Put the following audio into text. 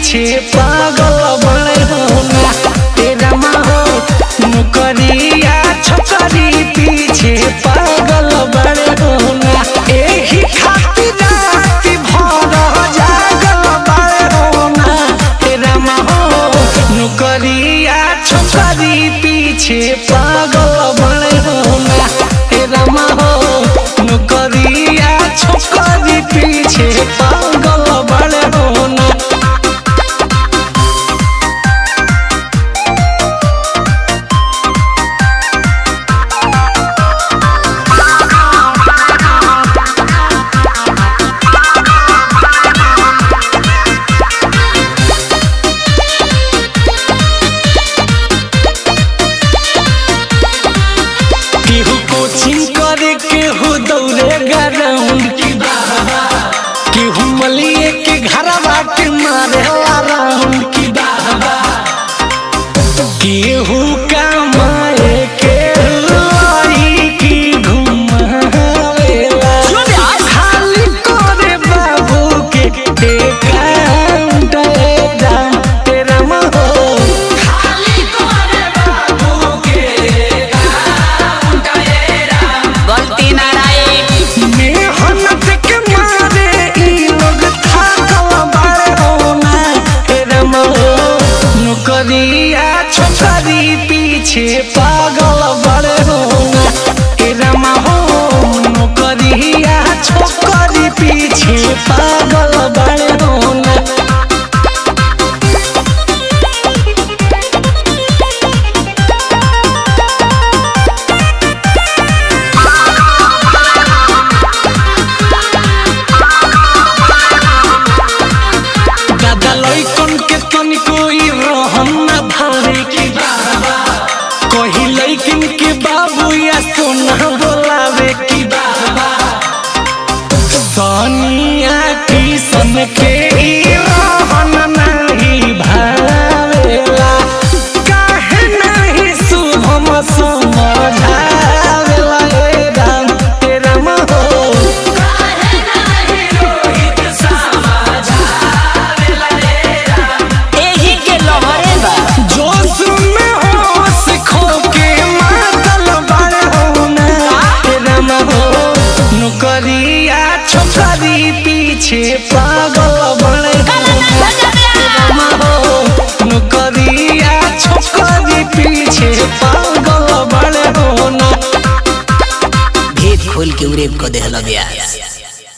पीछे पागल बड़े होना तेरा हो नौकरिया छोकरी पीछे पागल बड़े होना एही खातिर रात भर जागल बड़े होना तेरा हो नौकरिया छोकरी पीछे पागल बड़े होना तेरा हो नौकरिया छोकरी पीछे पागल बड़े होना केहू कोचिंग करे केहू दौड़े ग्राउंड की बाबा केहू मलिए के घरवा के मारे राउंड की बाबा केहू कमाए केहू आई की घुमावेला खाली करे बाबू के एकाउंट दाम तेरा महो गलती ना रही मेहनत के मारे ई लोग थाकल बाड़े होना तेरे महो नौकरिया छोकरी पीछे पागल बड़े होना तेरे महो नौकरिया छोकरी पीछे पागल बड़े होना दादा लइकन के तनिको ई रहन ना भावे की बाबा कही लइकन के बाबू या सोना बोलावे की बाबा सोनिया किसन के ई रहन नहीं भावेला काहे नहीं शुभम समझावेला ए राम तेरा महो एही के लहरे बा जोश में होश खो के मातल बड़े होना तेरा हो नौकरिया छोकरी पीछे पागल बड़े होना तेरा हो नौकरिया छोकरी पीछे पागल बड़े होना भेद खोल के उरेब क देहल ब्यास